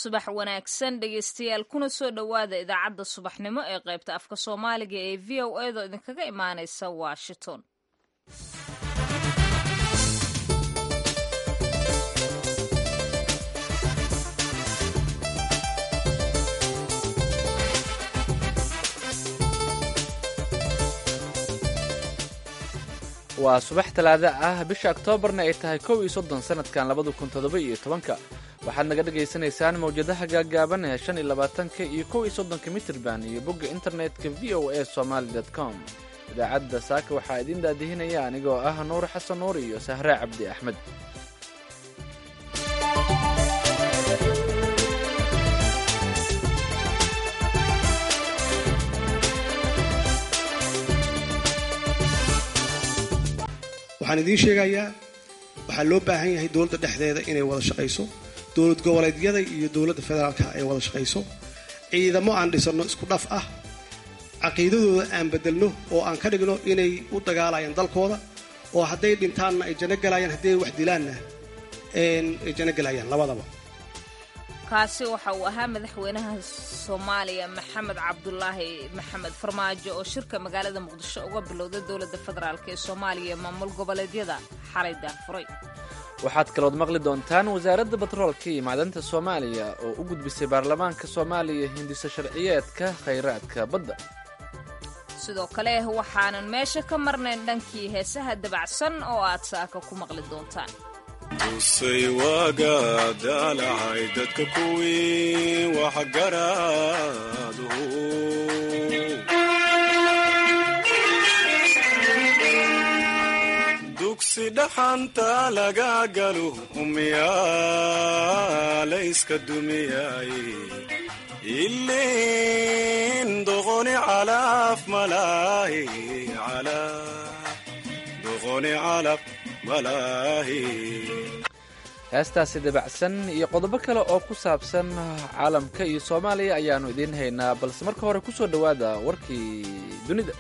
subax wanaagsan dhegeystayaal kuna soo dhowaada idaacadda subaxnimo ee qaybta afka soomaaliga ee v o edo idinkaga imaaneysa washington waa subax talaada ah bisha oktoobarna ay tahay kow iyo soddon sanadkan labada kun toddoba iyo tobanka waxaad naga dhagaysanaysaan mawjadaha gaagaaban ee shan iyo labaatanka iyo kow iyo soddonka mitirban iyo bogga internetka v o a somaali dot com idaacadda saaka waxaa idiin daadihinaya anigoo ah nuur xasan nuur iyo sahre cabdi axmed waxaan idiin sheegayaa waxaa loo baahan yahay dowladda dhexdeeda inay wada shaqayso dowlad goboleedyada iyo dowladda federaalka ay wada shaqayso ciidamo aan dhisanno isku dhaf ah caqiidadooda aan bedelno oo aan ka dhigno inay u dagaalayaan dalkooda oo hadday dhintaanna ay janno galayaan hadday wax dilaanna ay janno galayaan labadaba kaasi waxa uu ahaa madaxweynaha soomaaliya maxamed cabdulaahi maxamed farmaajo oo shirka magaalada muqdisho uga bilowday dowladda federaalk ee soomaaliya maamul goboleedyada xalay daahfuray waxaad kalood maqli doontaan wasaaradda batroolka iyo macdanta soomaaliya oo u gudbisay baarlamaanka soomaaliya hindiso sharciyeedka khayraadka badda sidoo kale waxaanan meesha ka marnayn dhankii heesaha dabacsan oo aad saaka ku maqli doontaan usay waaga daalacay dadka kuwii waxgaraadu dugsi dhaxanta laga galo umyaalayska dumiyay ilin doqoni calaf malaahi doqoni calaf heestaasi dabacsan iyo qodobo kale oo ku saabsan caalamka iyo soomaaliya ayaannu idiin haynaa balse marka hore ku soo dhowaada warkii dunida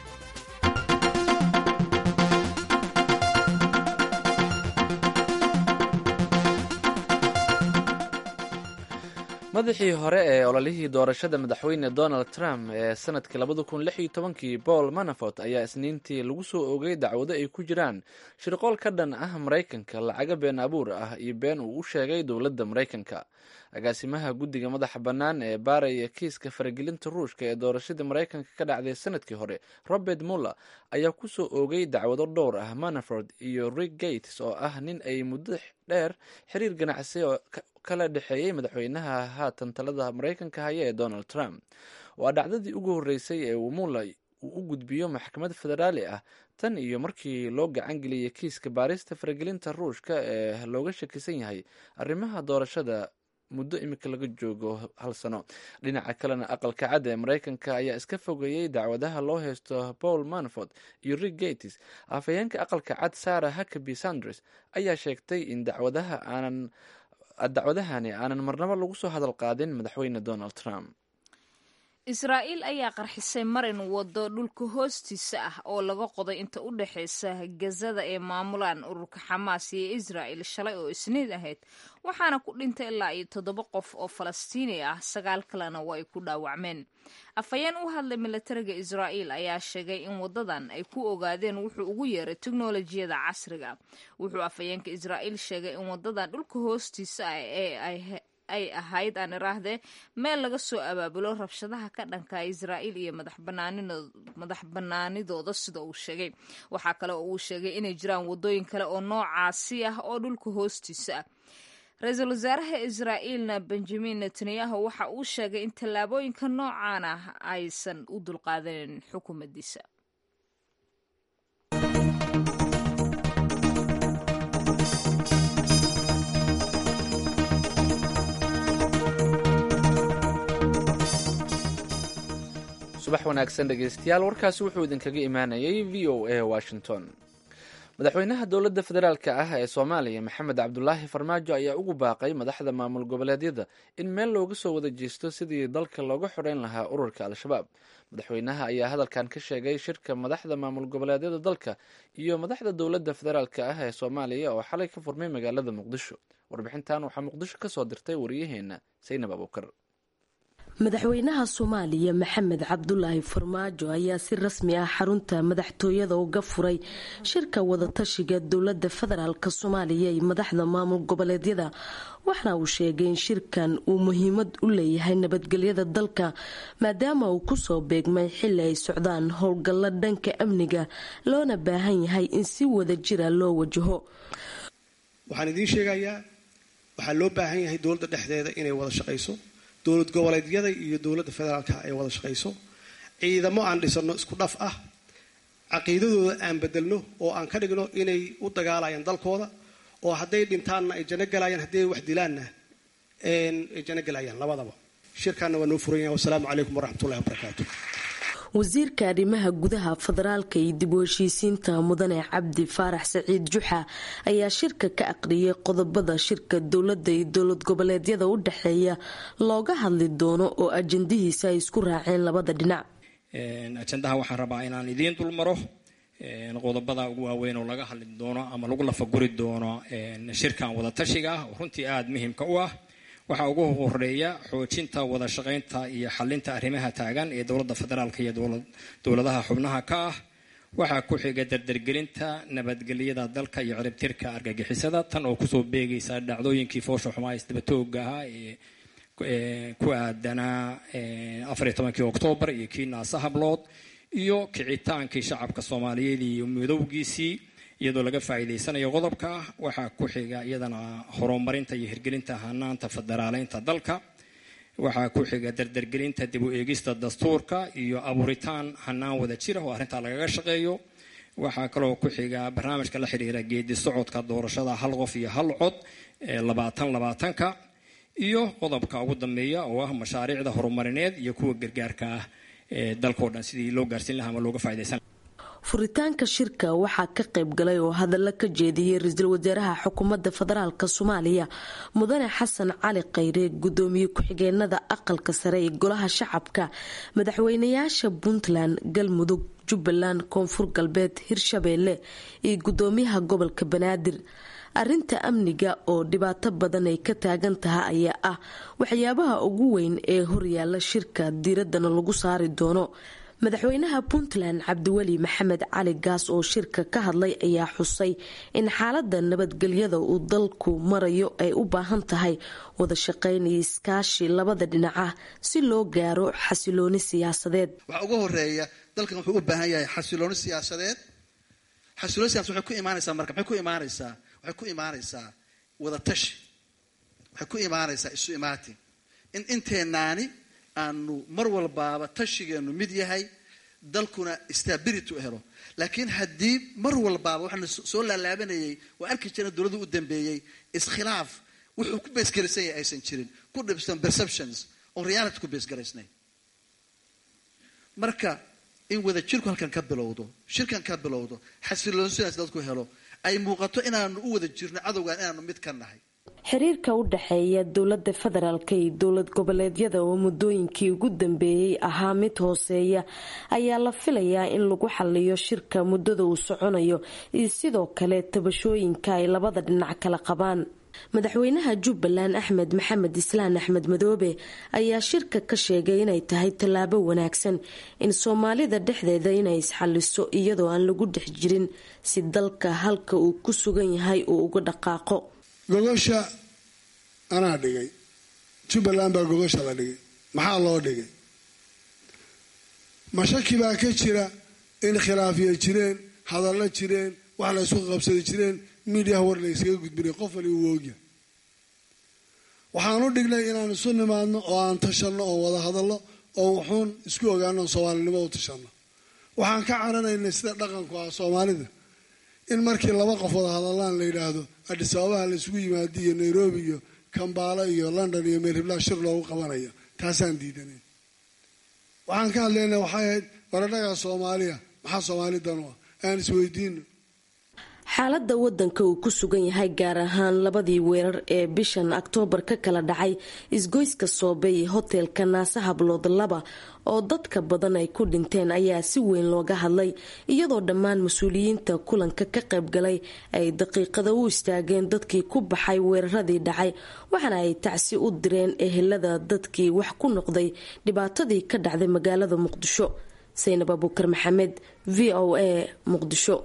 madaxii hore ee ololihii doorashada madaxweyne donald trump ee sanadkii labada kun lix iyo tobankii paul manafort ayaa isniintii lagu soo oogay dacwado ay ku jiraan shirqool ka dhan ah maraykanka lacaga been abuur ah iyo been uu u sheegay dowladda maraykanka agaasimaha guddiga madaxa bannaan ee baaraya kiiska faragelinta ruushka ee doorashadii maraykanka ka dhacday sanadkii hore robert muller ayaa ku soo oogay dacwado dhowr ah manafort iyo rick gates oo ah nin ay muddo dheer xiriir ganacsi oo kala dhexeeyey madaxweynaha haatan talada maraykanka haya ee donald trump waa dhacdadii ugu horreysay ee uu muller uu u gudbiyo maxkamad federaali ah tan iyo markii loo gacan geliyey kiiska baarista faragelinta ruushka ee looga shakisan yahay arrimaha doorashada muddo imika laga joogo hal sano dhinaca kalena aqalka cad ee maraykanka ayaa iska fogeeyey dacwadaha loo haysto paul manafort iyo rick gates afhayeenka aqalka cad sarah huckaby sanders ayaa sheegtay in dacwadaha aanan dacwadahani aanan marnabo lagu soo hadal qaadin madaxweyne donald trump israa'iil ayaa qarxisay marin waddo dhulka hoostiisa ah oo laga qoday inta u dhexaysa gazada ee maamulaan ururka xamaas iyo israa'il shalay oo isniid ahayd waxaana ku dhintay ilaa iyo toddoba qof oo falastiini ah sagaal kalena waa ay ku dhaawacmeen afhayeen u hadlay milatariga israa'iil ayaa sheegay in waddadan ay ku ogaadeen wuxuu ugu yeeray teknolojiyada casriga wuxuu afhayeenka israa'iil sheegay in waddadan dhulka hoostiisa ah ee ay ay ahayd aan iraahdee meel laga soo abaabulo rabshadaha ka dhanka israa'iil iyo madax banaanidooda sida uu sheegay waxaa kale oo uu sheegay inay jiraan waddooyin kale oo noocaasi ah oo dhulka hoostiisa ah ra-iisul wasaaraha israa'iilna benjamin netanyahu waxa uu sheegay in tallaabooyinka noocan ah aysan u dulqaadanin xukuumaddiisa subax wanaagsan dhegeystayaal warkaasi wuxuu idinkaga imaanayay v o a washington madaxweynaha dowladda federaalk ah ee soomaaliya maxamed cabdulaahi farmaajo ayaa ugu baaqay madaxda maamul goboleedyada in meel looga soo wada jeesto sidii dalka looga xoreyn lahaa ururka al-shabaab madaxweynaha ayaa hadalkan ka sheegay shirka madaxda maamul goboleedyada dalka iyo madaxda dowladda federaalk ah ee soomaaliya oo xalay ka furmay magaalada muqdisho warbixintan waxaa muqdisho kasoo dirtay wariyaheena saynab abuukar madaxweynaha soomaaliya maxamed cabdulaahi farmaajo ayaa si rasmi ah xarunta madaxtooyada uga furay shirka wadatashiga dowlada federaalk soomaaliya iyo madaxda maamul goboleedyada waxna uu sheegay in shirkan uu muhiimad u leeyahay nabadgelyada dalka maadaama uu kusoo beegmay xili ay socdaan howlgallo dhanka amniga loona baahan yahay in si wada jira loo wajaho waxaan idiin sheegayaa waxaa loo baahan yahay dowladda dhexdeeda inay wada shaqayso dowlad goboleedyada iyo dowladda federaalka ay wada shaqayso ciidamo aan dhisano isku dhaf ah caqiidadooda aan bedelno oo aan ka dhigno inay u dagaalayaan dalkooda oo hadday dhintaanna ay jano galayaan hadday wax dilaanna ay jano galayaan labadaba shirkaana waa noo furan yahay wasalaamu calaykum waraxmatullahi wabarakaatu wasiirka arrimaha gudaha federaalka iyo dib u heshiisiinta mudane cabdi faarax saciid juxa ayaa shirka ka aqriyay qodobada shirka dowladda iyo dowlad goboleedyada u dhexeeya looga hadli doono oo ajandihiisa ay isku raaceen labada dhinac ajandaha waxaan rabaa inaan idiin dulmaro qodobada ugu waaweyn oo laga hadli doono ama lagu lafaguri doono shirkan wadatashiga ah oo runtii aada muhiimka u ah waxaa ugu horeeya xoojinta wada shaqaynta iyo xalinta arrimaha taagan ee dowladda federaalk iyo dowladaha xubnaha ka ah waxaa ku xiga dardargelinta nabadgelyada dalka iyo ciribtirka argagixisada tan oo kusoo beegaysa dhacdooyinkii foosha xumaa isdabatooga ahaa ee ku aadanaa afariyo tobankii oktoobar iyo kii naasa hablood iyo kicitaankii shacabka soomaaliyeed iyo midowgiisii iyadoo laga faa'iidaysanayo qodobka waxaa ku xiga iyadana horumarinta iyo hirgelinta hanaanta federaaleynta dalka waxaa ku xiga dardargelinta dib u eegista dastuurka iyo abuuritaan hanaan wada jira oo arrintaa lagaga shaqeeyo waxaa kaloo ku xiga barnaamijka la xiriira geedi socodka doorashada hal qof iyo hal cod ee labaatan labaatanka iyo qodobka ugu dambeeya oo ah mashaariicda horumarineed iyo kuwa gargaarka ah ee dalkao dhan sidii loo gaarsiin lahaa ama looga faa'idaysan furitaanka shirka waxaa ka qayb galay oo hadallo ka jeediyey ra-iisul wasaaraha xukuumadda federaalk soomaaliya mudane xasan cali khayre gudoomiye ku-xigeenada aqalka sare ee golaha shacabka madaxweynayaasha puntland galmudug jubbaland koonfur galbeed hirshabeelle iyo gudoomiyaha gobolka banaadir arinta amniga oo dhibaato badan ay ka taagan tahay ayaa ah waxyaabaha ugu weyn ee horyaala shirka diiradana lagu saari doono madaxweynaha puntland cabdiweli maxamed cali gaas oo shirka ka hadlay ayaa xusay in xaalada nabadgelyada uu dalku marayo ay u baahan tahay wada shaqayn iyo iskaashi labada dhinac ah si loo gaaro xasilooni siyaasadeed waxaa ugu horeeya dalkan wuxuu u baahan yahay xasilooni siyaasadeed xasilooni siyasad waxay ku imaanaysaa marka maxay ku imaanaysaa waxay ku imaanaysaa wada tashi waxay ku imaanaysaa isu imaatin in inteenaani aanu mar walbaaba tashigeenu mid yahay dalkuna stability u helo laakiin haddii mar walbaaba waxaana soo laalaabanayay waa arki jirna dowladdu u dambeeyey iskhilaaf wuxuu ku beesgaraysan yahay aysan jirin ku dhibsan perceptions oon reality ku beesgaraysnayn marka in wada jirku halkan ka bilowdo shirkan ka bilowdo xasiloonsidaas dadku helo ay muuqato inaanu u wada jirno cadowgan inaanu mid ka nahay xiriirka u dhexeeya dowlada federaalk iyo dowlad goboleedyada oo muddooyinkii ugu dambeeyey ahaa mid hooseeya ayaa la filayaa in lagu xaliyo shirka muddada uu soconayo iyo sidoo kale tabashooyinka ay labada dhinac kala qabaan madaxweynaha jubbaland axmed maxamed islaan axmed madoobe ayaa shirka ka sheegay inay tahay tallaabo wanaagsan in soomaalida dhexdeeda inay isxaliso iyadoo aan lagu dhex jirin si dalka halka uu ku sugan yahay uu uga dhaqaaqo gogosha anaa dhigay jubbaland baa gogosha la dhigay maxaa loo dhigay mashaki baa ka jira in khilaafiya jireen hadallo jireen wax la ysku qabsadi jireen miidiyaha war la ysaga gudbinay qof wali uu oogya waxaan u dhignay inaan isu nimaadno oo aan tashanno oo wada hadallo oo wuxuun isku ogaano soomaalinimo u tashanno waxaan ka caranaynay sida dhaqanku ah soomaalida in markii laba qof wada hadallaan la yidhaahdo adhis ababaha la isugu yimaado iyo nairobi iyo kambaalo iyo london iyo meelhiblaa shir loogu qabanayo taasaan diidanay waxaan ka hadlaynaa waxay ahayd waradhagaa soomaaliya maxaa soomaali dan u ah aan isweydiino xaaladda wadanka uu ku sugan yahay gaar ahaan labadii weerar ee bishan oktoobar ka kala dhacay isgoyska soobe iyo hoteelka naase hablood laba oo dadka badan ay ku dhinteen ayaa si weyn looga hadlay iyadoo dhammaan mas-uuliyiinta kulanka ka qaybgalay ay daqiiqada u istaageen dadkii ku baxay weeraradii dhacay waxaana ay tacsi u direen ehelada dadkii wax ku noqday dhibaatadii ka dhacday magaalada muqdisho saynab abuukar maxamed v o a muqdisho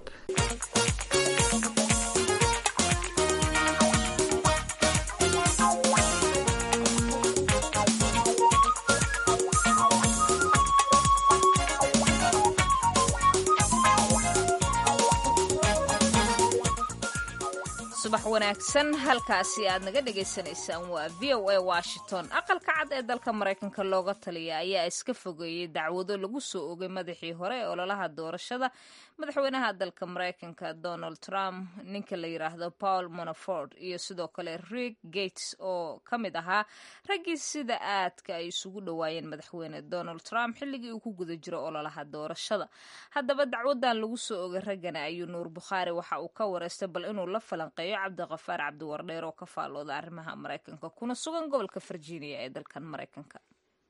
subax wanaagsan halkaasi aad naga dhagaysanaysaan waa v o a washington aqalka cad ee dalka maraykanka looga taliya ayaa iska fogeeyey dacwado lagu soo ogay madaxii hore ee ololaha doorashada madaxweynaha dalka maraykanka donald trump ninka la yiraahdo paul monaford iyo sidoo kale rig gates oo ka mid ahaa raggii sida aadka ay isugu dhowaayeen madaxweyne donald trump xilligii uu ku guda jiro ololaha doorashada haddaba dacwadan lagu soo ogay raggana ayuu nuur bukhaari waxa uu ka wareystay bal inuu la falanqeeyo cabdiqafaar cabdiwardheer oo ka faalooda arrimaha maraykanka kuna sugan gobolka virginia ee dalkan maraykanka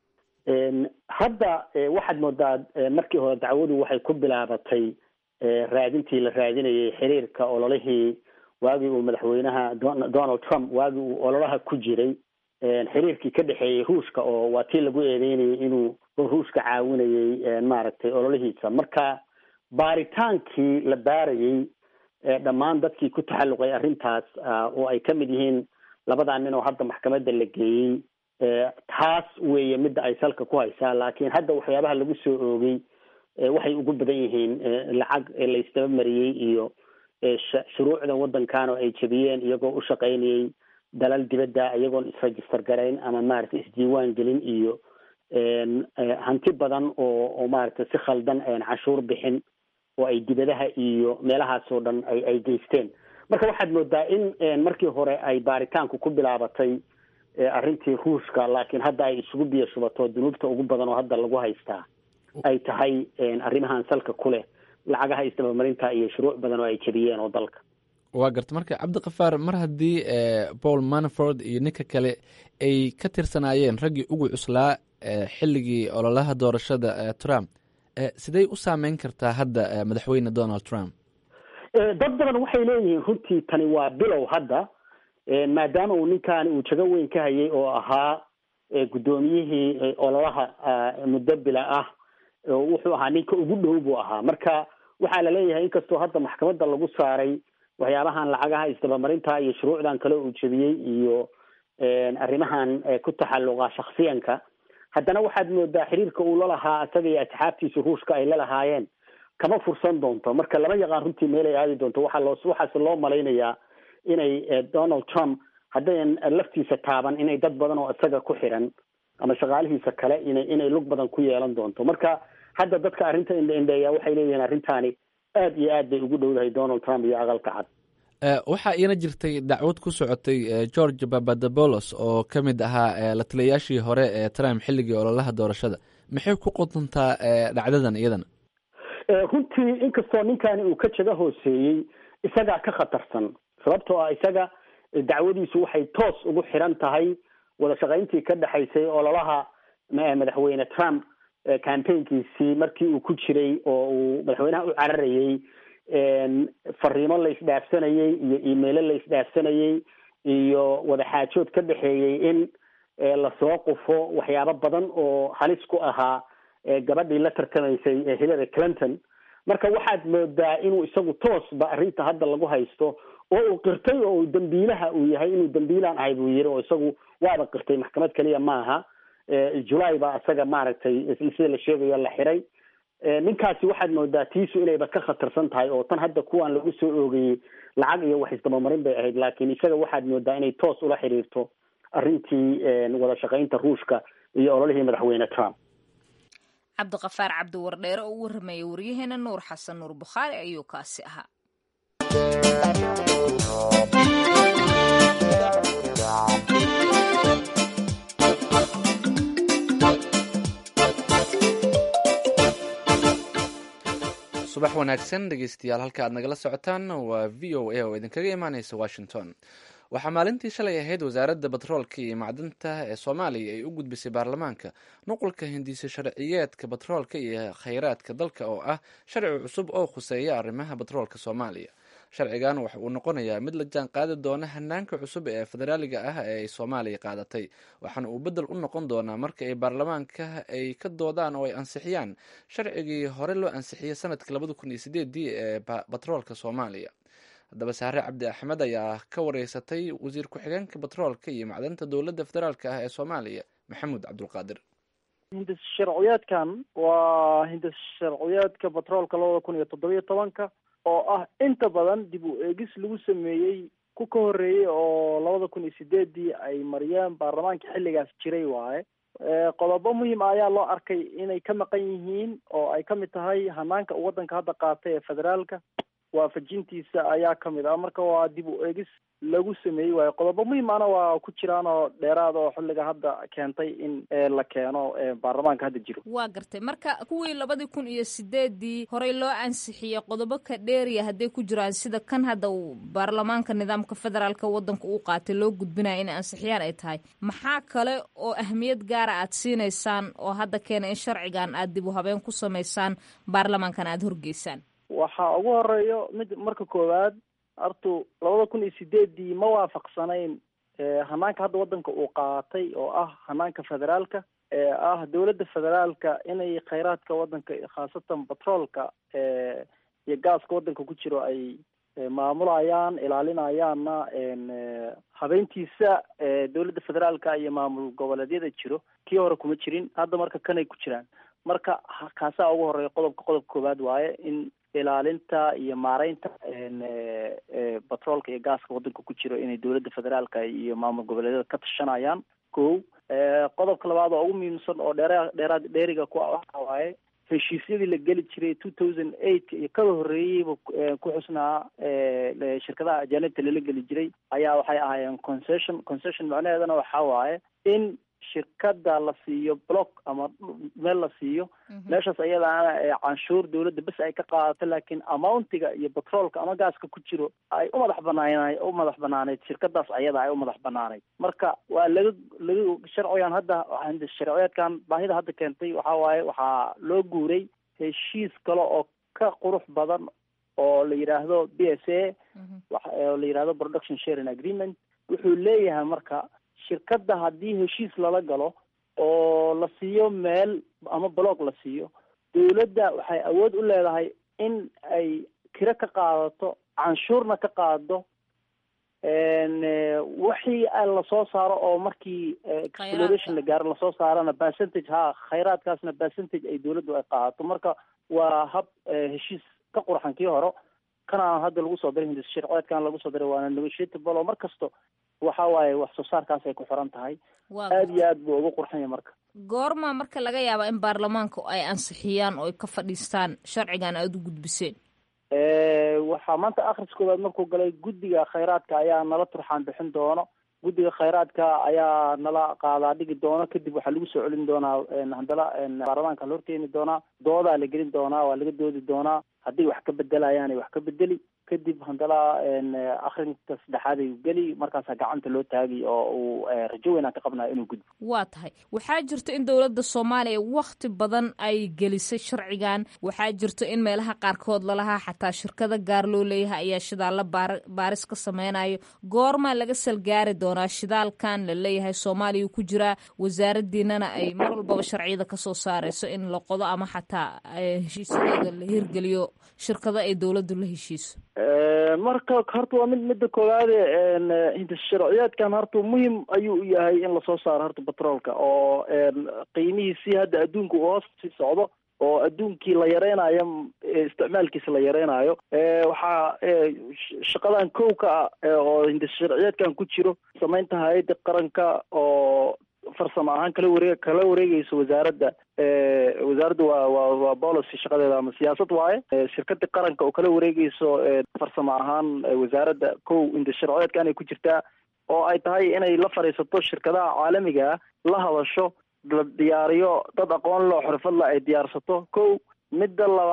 hadda waxaad moodaa markii hore dacwadu waxay ku bilaabatay raadintii la raadinayay xiriirka ololihii waagii uu madaxweynaha donald trump waagii uu ololaha ku jiray xiriirkii ka dhexeeyey ruushka oo waa tii lagu eedeynayay inuu ruushka caawinayay maaragtay ololihiisa marka baaritaankii la baarayey dhammaan dadkii ku taxalluqay arrintaas oo ay ka mid yihiin labadaa nin oo hadda maxkamadda la geeyey taas weeye midda ay salka ku haysaa laakiin hadda waxyaabaha lagu soo oogay waxay ugu badan yihiin lacag la isdaba mariyey iyo shuruucda waddankan oo ay jebiyeen iyagoo u shaqaynayay dalal dibadda iyagoon isregister garayn ama maaragtay isdiiwaan gelin iyo hanti badan oo oo maaragtay si khaldan cashuur bixin oo ay dibadaha iyo meelahaas oo dhan ay ay geysteen marka waxaad moodaa in markii hore ay baaritaanku ku bilaabatay arrintii ruushka laakiin hadda ay isugu biyo shubato dunuubta ugu badan oo hadda lagu haystaa ay tahay arrimahan salka ku leh lacagaha isdabamarinta iyo shuruuc badan oo ay jebiyeen oo dalka waa garta marka cabdikafaar mar haddii paul manaford iyo ninka kale ay ka tirsanaayeen raggii ugu cuslaa xilligii ololaha doorashada trump sidey u saameyn kartaa hadda madaxweyne donald trump dad badan waxay leeyihiin runtii tani waa bilow hadda maadaama uu ninkaani uu jago weyn ka hayay oo ahaa guddoomiyihii ololaha muddo bila ah wuxuu ahaa ninka ugu dhow buu ahaa marka waxaa la leeyahay inkastoo hadda maxkamadda lagu saaray waxyaabahan lacagaha isdabamarinta iyo shuruucdan kale uu jebiyey iyo arrimahan ku taxalluqa shaksiyanka haddana waxaad moodaa xiriirka uu lalahaa isaga iyo asxaabtiisa ruushka ay lalahaayeen kama fursan doonto marka lama yaqaan runtii meelay aadi doonto waxaa loo waxaase loo malaynayaa inay donald trump haddayan laftiisa taaban inay dad badan oo isaga ku xiran ama shaqaalihiisa kale ina inay lug badan ku yeelan doonto marka hadda dadka arrinta indhaindheeya waxay leeyihiin arrintaani aad iyo aad bay ugu dhowdahay donald trump iyo aqalka cad waxaa iina jirtay dacwad ku socotay george papadobolos oo ka mid ahaa la taliyayaashii hore ee trump xilligii ololaha doorashada maxay ku qodontaa dhacdadan iyadana runtii inkastoo ninkani uu ka jaga hooseeyey isagaa ka khatarsan sababtoo ah isaga dacwadiisu waxay toos ugu xiran tahay wada shaqayntii ka dhexaysay ololaha madaxweyne trump campaignkiisii markii uu ku jiray oo uu madaxweynaha u cararayey fariimo la isdhaafsanayey iyo emailo la isdhaafsanayey iyo wadaxaajood ka dhexeeyey in lasoo qufo waxyaabo badan oo halis ku ahaa gabadhii la tartamaysay hillary clinton marka waxaad moodaa inuu isagu toosba arrinta hadda lagu haysto oo uu qirtay oo dambiilaha uu yahay inuu dambiilaan ahay buu yiri oo isagu waaba qirtay maxkamad keliya maaha julay baa isaga maaragtay sida la sheegayo la xiray ninkaasi waxaad moodaa tiisu inayba ka khatarsan tahay oo tan hadda kuwan lagu soo oogayey lacag iyo wax isdabamarin bay ahayd laakiin isaga waxaad moodaa inay toos ula xiriirto arrintii wada shaqaynta ruushka iyo ololihii madaxweyne trump cabdiqafaar cabdiwardheere oo u warramaya waryaheena nuur xasan nuur bukhaari ayuu kaasi ahaa subax subax wanaagsan dhegeystayaal halka aad nagala socotaan waa v o a oo idinkaga imaaneysa washington waxaa maalintii shalay ahayd wasaaradda batroolka iyo macdinta ee soomaaliya ay u gudbisay baarlamaanka nuqulka hindiso sharciyeedka batroolka iyo kheyraadka dalka oo ah sharci cusub oo khuseeya arrimaha batroolka soomaaliya sharcigan waxa uu noqonayaa mid la jaan qaadi doona hanaanka cusub ee federaaliga ah ee ay soomaaliya qaadatay waxaana uu bedel u noqon doonaa marka ay baarlamaanka ay ka doodaan oo ay ansixiyaan sharcigii hore loo ansixiyey sanadkii labada kun iyo sideedii ee batroolka soomaaliya haddaba saare cabdi axmed ayaa ka wareysatay wasiir ku-xigeenka batroolka iyo macdanta dowladda federaalka ah ee soomaaliya maxamuud cabdulqaadir hindis sharciyeedkan waa hindis sharciyeedka batroolka labada kun iyo toddobiyo tobanka oo ah inta badan dib u eegis lagu sameeyey ku ka horreeyey oo labada kun iyo sideedii ay mariyeen baarlamaanka xilligaas jiray waaye qodobo muhiim ah ayaa loo arkay inay ka maqan yihiin oo ay kamid tahay hanaanka uu waddanka hadda qaatay ee federaalka waafajintiisa ayaa kamid ah marka waa dib u eegis lagu sameeyey waayo qodobo muhiim ahna waa ku jiraan oo dheeraad oo xilliga hadda keentay in la keeno baarlamaanka hadda jiro waa gartay marka kuwii labadii kun iyo sideedii horey loo ansixiyey qodobo ka dheeriya hadday ku jiraan sida kan hadda uu baarlamaanka nidaamka federaalka waddanka uu qaatay loo gudbinaya inay ansixiyaan ay tahay maxaa kale oo ahmiyad gaara aad siinaysaan oo hadda keena in sharcigan aad dib u habeen ku samaysaan baarlamaankan aada horgeysaan waxaa ugu horeeyo mid marka koowaad hortu labada kun iyo sideedii ma waafaqsanayn hanaanka hadda waddanka uu qaatay oo ah hanaanka federaalka ee ah dowladda federaalka inay kheyraadka waddanka khaasatan batroolka iyo gaaska waddanka ku jiro ay maamulayaan ilaalinayaanna habeyntiisa dowladda federaalka iyo maamul goboleedyada jiro kii hore kuma jirin hadda marka kanay ku jiraan marka kaasaa ugu horeeya qodobka qodobka koowaad waaye in ilaalinta iyo maareynta batroolka iyo gaaska waddanka ku jiro inay dowladda federaalka iyo maamul goboleedyada ka tashanayaan ko qodobka labaad oo ugu muhiimsan oo dheera dheeraad dheeriga ku waxa waaye heshiisyadii la geli jiray two thousand eight iyo kada horreeyeyba ku xusnaa shirkadaha ajaanibta lala geli jiray ayaa waxay ahaayeen concession concession macnaheedana waxa waaye in shirkada la siiyo block ama meel la siiyo meeshaas ayadaana canshuur dowladda bes ay ka qaadato laakiin amountiga iyo batroolka ama gaaska ku jiro ay u madax banaan u madax banaaneyd shirkadaas ayada ay u madax banaaneyd marka waa laga laga sharcigan hadda sharciyeedkan baahida hadda keentay waxa waaye waxaa loo guuray heshiis kale oo ka qurux badan oo la yidhaahdo b s a oo la yidhahdo production sharing agreement wuxuu leeyahay marka shirkadda haddii heshiis lala galo oo la siiyo meel ama block la siiyo dowladda waxay awood u leedahay in ay kiro ka qaadato canshuurna ka qaado wixii lasoo saaro oo markii exploration la gaaro lasoo saarana percentage ha khayraadkaasna percentage ay dowladdu ay qaadato marka waa hab heshiis ka qurxan kii hore kana hadda lagu soo diray hindis sharceedkan lagu soo diray waana negotiatable oo mar kasto waxa waaye wax soo saarkaas ay ku xiran tahay aada iyo aad buu ugu qurxan yahay marka goorma marka laga yaaba in baarlamaanka ay ansixiyaan oo ay ka fadhiistaan sharcigan aada u gudbiseen waxaa maanta akhris koowaad markuu galay guddiga khayraadka ayaa nala turxaan bixin doono guddiga khayraadka ayaa nala qaadaa dhigi doono kadib waxaa lagu soo celin doonaa handala baarlamaanka la horkeeni doonaa doodaa la gelin doonaa waa laga doodi doonaa hadday wax ka bedelayaan ay wax ka bedeli kadib handala akrinka saddexaad ay geli markaasaa gacanta loo taagay oo uu rajo weynaan ka qabnaya inuu gudbo waa tahay waxaa jirto in dowladda soomaaliya wakti badan ay gelisay sharcigan waxaa jirto in meelaha qaarkood lalahaa xataa shirkada gaar loo leeyahay ayaa shidaalla baar baaris ka sameynayo goormaa laga salgaari doonaa shidaalkan la leeyahay soomaaliya ku jiraa wasaaradiinana ay mar walbaba sharciyada kasoo saareyso in la qodo ama xataa heshiisyadooda la hirgeliyo shirkado ay dowladdu la heshiiso marka horta waa mid midda koowaade hindis sharciyeedkan horta muhim ayuu u yahay in lasoo saaro horta batroolka oo qiimihiisii hadda adduunka uu hoos sii socdo oo adduunkii la yareynayo isticmaalkiisa la yareynayo waxaa shaqadan kow ka ah oo hindis sharciyeedkan ku jiro samaynta hay-adda qaranka oo farsamo ahaan kala wareeg kala wareegeyso wasaaradda wasaaradda waa waa waa policy shaqadeeda ama siyaasad waaye shirkada qaranka oo kala wareegeyso farsamo ahaan wasaaradda kow inta sharciyeedka inay ku jirtaa oo ay tahay inay la fadhiisato shirkadaha caalamiga ah la hadasho la diyaariyo dad aqoon loo xirfadla ay diyaarsato kow midda labaad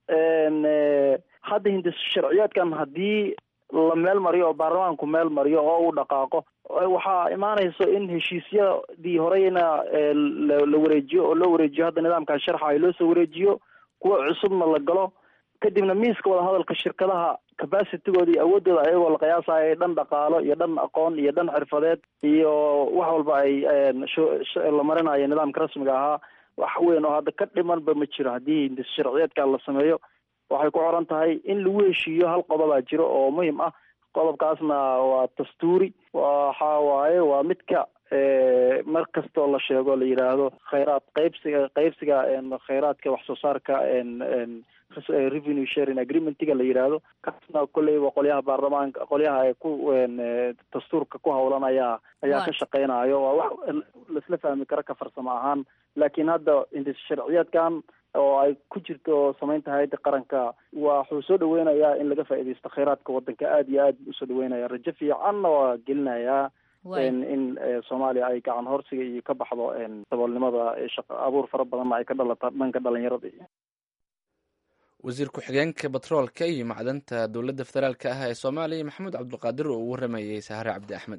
hadda hindis sharciyaadkan haddii la meel mariyo oo baarlamaanku meel mariyo oo uu dhaqaaqo waxaa imaanayso in heshiisyadii horeyna la wareejiyo oo loo wareejiyo hadda nidaamkan sharxa loo soo wareejiyo kuwa cusubna la galo kadibna miiska wadahadalka shirkadaha capacitygooda iyo awoodooda ayagoo la qiyaasayo dhan dhaqaalo iyo dhan aqoon iyo dhan xirfadeed iyo wax walba ay la marinayo nidaamka rasmiga ahaa wax weyn oo hadda ka dhimanba ma jiro haddii hindis sharciyeedka la sameeyo waxay ku xoran tahay in lagu heshiiyo hal qodobaa jiro oo muhim ah qodobkaasna waa dastuuri waxa waaye waa midka mar kastoo la sheego la yidhaahdo khayraad qaybsiga qaybsiga khayraadka wax soo saarka revenue sharing agreementiga la yidhaahdo kaasna kolleyba qolyaha baarlamaanka qolyaha ee ku dastuurka ku hawlan ayaa ayaa ka shaqeynayo waa wax laisla fahmi karo ka farsamo ahaan laakiin hadda hindis sharciyeedkan oo ay ku jirto samaynta hay-adda qaranka waxuu soo dhaweynayaa in laga faaidaysto khayraadka wadanka aada iyo aad buu usoo dhaweynaya rajo fiicanna waa gelinayaa in soomaaliya ay gacan horsiga iyo ka baxdo saboolnimada shaqa abuur fara badanna ay ka dhalata dhanka dhalinyarada iyo wasiir ku-xigeenka batroolka iyo macdanta dowladda federaalka ah ee soomaaliya maxamuud cabdulqaadir oo uu waramayey sahare cabdi axmed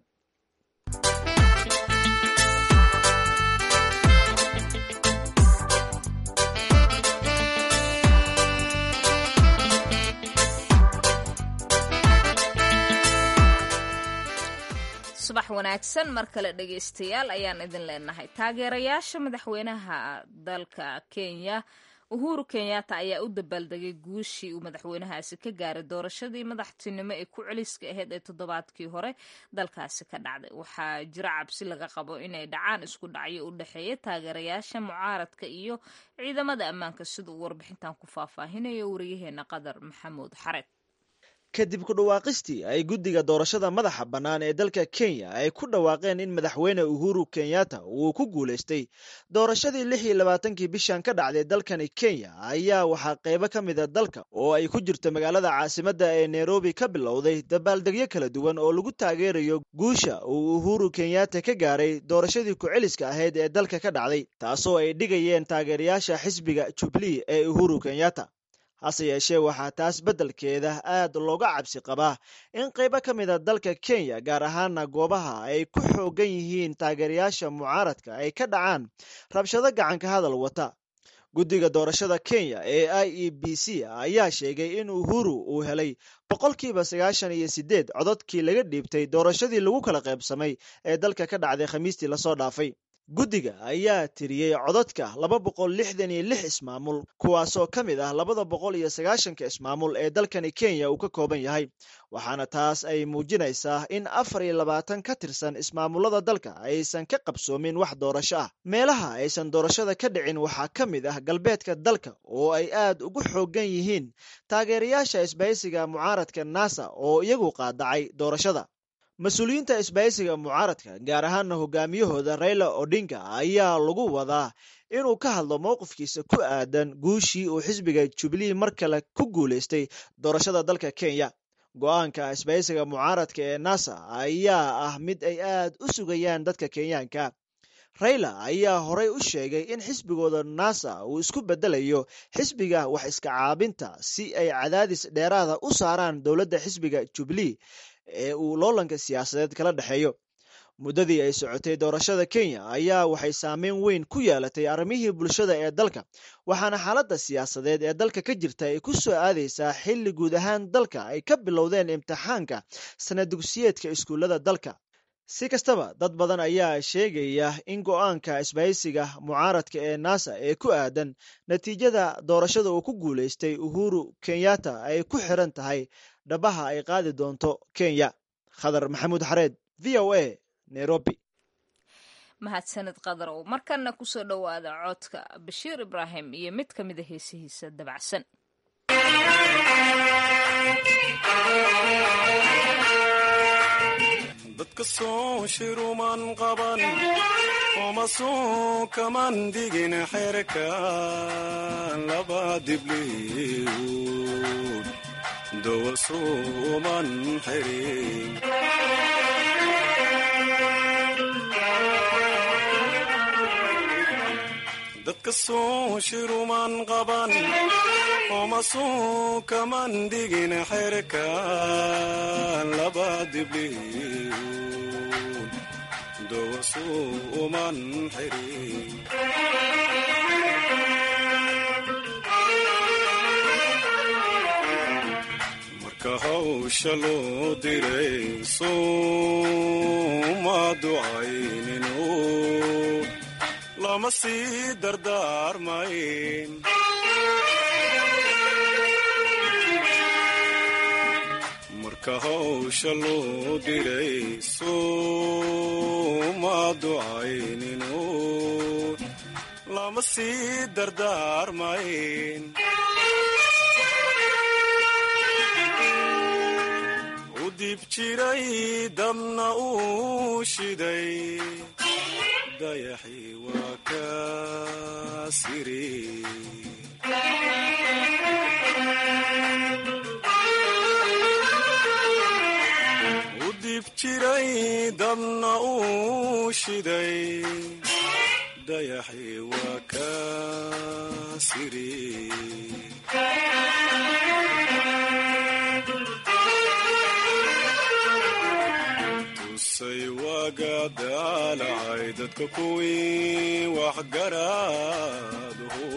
subax wanaagsan mar kale dhegaystayaal ayaan idin leenahay taageerayaasha madaxweynaha dalka kenya uhuru kenyatta ayaa u dabaaldegay guushii uu madaxweynahaasi ka gaaray doorashadii madaxtinimo ee ku celiska ahayd ee toddobaadkii hore dalkaasi ka dhacday waxaa jira cabsi laga qabo inay dhacaan isku dhacyo u dhexeeya taageerayaasha mucaaradka iyo ciidamada ammaanka sida uu warbixintan ku faahfaahinayo wariyaheena qadar maxamuud xared kadib ku dhawaaqistii ay guddiga doorashada madaxa bannaan ee dalka kenya ay ku dhawaaqeen in madaxweyne uhuru kenyatta uu ku guulaystay doorashadii lix iyo labaatankii bishan ka dhacday dalkani kenya ayaa waxaa qaybo ka mida dalka oo ay ku jirto magaalada caasimadda ee nairobi ka bilowday dabaaldegyo kala duwan oo lagu taageerayo guusha uu uhuru kenyatta ka gaaray doorashadii ku-celiska ahayd ee dalka ka dhacday taasoo ay dhigayeen taageerayaasha xisbiga jubilee ee uhuru kenyatta hase yeeshee waxaa taas beddelkeeda aad looga cabsi qabaa in qaybo ka mida dalka kenya gaar ahaana goobaha ay ku xoogan yihiin taageerayaasha mucaaradka ay ka dhacaan rabshado gacanka hadal wata guddiga doorashada kenya ee i e b c ayaa sheegay in uhuru uu helay boqolkiiba sagaashan iyo sideed cododkii laga dhiibtay doorashadii lagu kala qaybsamay ee dalka ka dhacday khamiistii lasoo dhaafay guddiga ayaa tiriyey codadka laba boqol lixdan iyo lix ismaamul kuwaasoo ka mid ah labada boqol iyo sagaashanka ismaamul ee dalkani kenya uu ka kooban yahay waxaana taas ay muujinaysaa in afar iyo labaatan ka tirsan ismaamulada dalka aysan ka qabsoomin wax doorasho ah meelaha aysan doorashada ka dhicin waxaa ka mid ah galbeedka dalka oo ay aad ugu xoogan yihiin taageerayaasha isbahaysiga mucaaradka nasa oo iyagu qaadacay doorashada mas-uuliyiinta isbahaysiga mucaaradka gaar ahaana hogaamiyahooda raila odinga ayaa lagu wadaa inuu ka hadlo mowqifkiisa ku aadan guushii uu xisbiga jubilee mar kale ku guulaystay doorashada dalka kenya go-aanka isbahaysiga mucaaradka ee nasa ayaa ah mid ay aad u sugayaan dadka kenyaanka raila ayaa horey u sheegay in xisbigooda nasa uu isku bedelayo xisbiga wax iska caabinta si ay cadaadis dheeraada u saaraan dowladda xisbiga jubilee ee uu loolanka siyaasadeed kala dhexeeyo muddadii ay socotay doorashada kenya ayaa waxay saameyn weyn ku yeelatay arrimihii bulshada ee dalka waxaana xaaladda siyaasadeed ee dalka ka jirta ay ku soo aadaysaa xilli guud ahaan dalka ay ka bilowdeen imtixaanka sanad dugsiyeedka iskuullada dalka si kastaba dad badan ayaa sheegaya in go-aanka isbahaysiga mucaaradka ee nasa ee ku aadan natiijada doorashada uu ku guulaystay uhuru kenyatta ay ku xiran tahay dhabaha ay qaadi doonto kenya khadar maxamuud xareed v o a nairobi mahadsanid qadarow markana kusoo dhowaada codka bashiir ibraahim iyo mid ka mida heesihiisa dabacsan dadka soo shiruman qaban oma soo kaman digin xerka laba dibliwd dowa suuman xirin dadka soo shiruman qaban oma soo kaman dhigin xerka laba dibliun dowasuu uman xirin marka hawsha loo diray suuma ducayninu lama sii dardaarmayn marka hawsha loo diray suuma ducayninu lama sii dardaarmayn u dib jiray dabna uu shiday dayaxii waa ka siri u dib jiray dabna uu shiday dayaxii waa ka siri tusay waaga daalacay dadka kuwii waxgaraadhu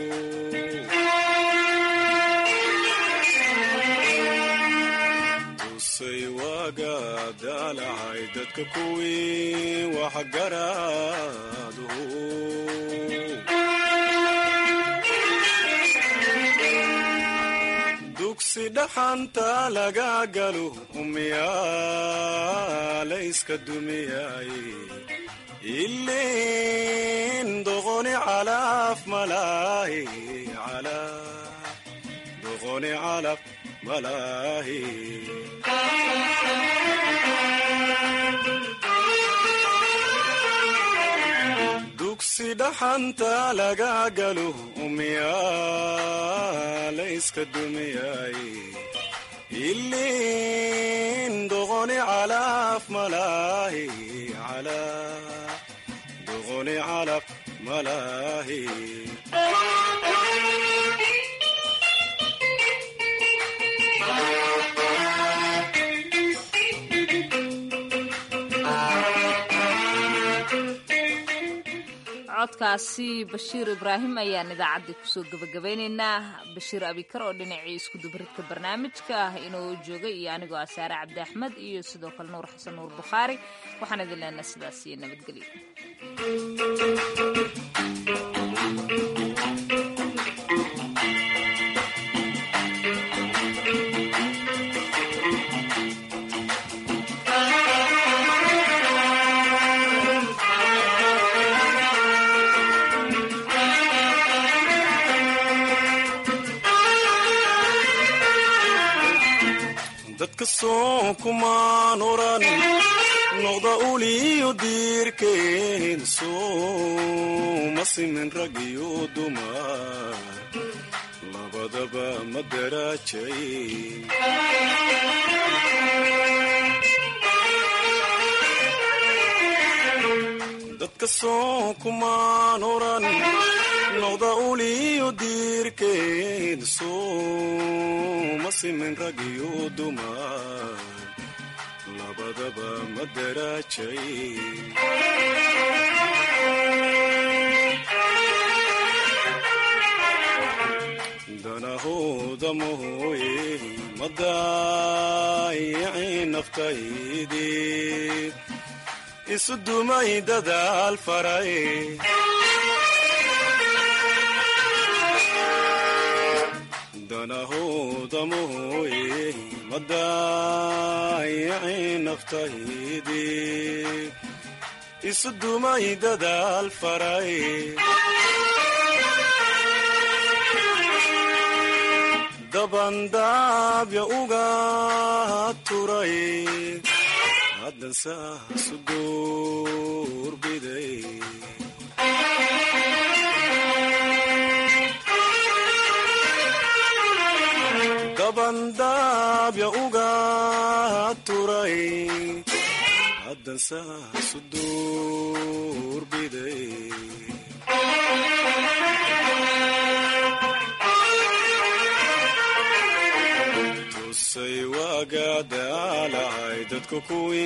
tusay waaga daalacay dadka kuwii waxgaraadhu dugsi dhaxanta laga galo umyaalayska dumiyay ilin doqoni calaf malaahi doqoni calaf malaahi dugsi dhaxanta laga galo umyaalayska dumiyay ilin doqoni calaf malaahi doqoni calaf malaahi codkaasi bashiir ibraahim ayaan idaacaddii kusoo gebagabeynaynaa bashiir abikar oo dhinacii iskudubaridka barnaamijka ah inuu joogay iyo anigoo ah saare cabdi axmed iyo sidoo kale nuur xasan nuur bukhaari waxaan idin leenaha sidaas iyo nabadgelyo dadka soo kumaan oran noqda uliyo diirkeen sooma simin rag iyo dumar labadaba ma daraajayn dadka soo kumaan oran noqda uliyo diirkeed sooma simin rag iyo dumar labadaba ma daraajayn danahooda mooye ma daayicin naftaydii isu dumay dadaal faray danahooda mooye ma daayicin naftaydii isu dumay dadaal faray dabandaabya uga turay haddan saasu duurbiday dabandaabya uga turay haddan saasu duurbiday wagaadaalahay dadku kuwii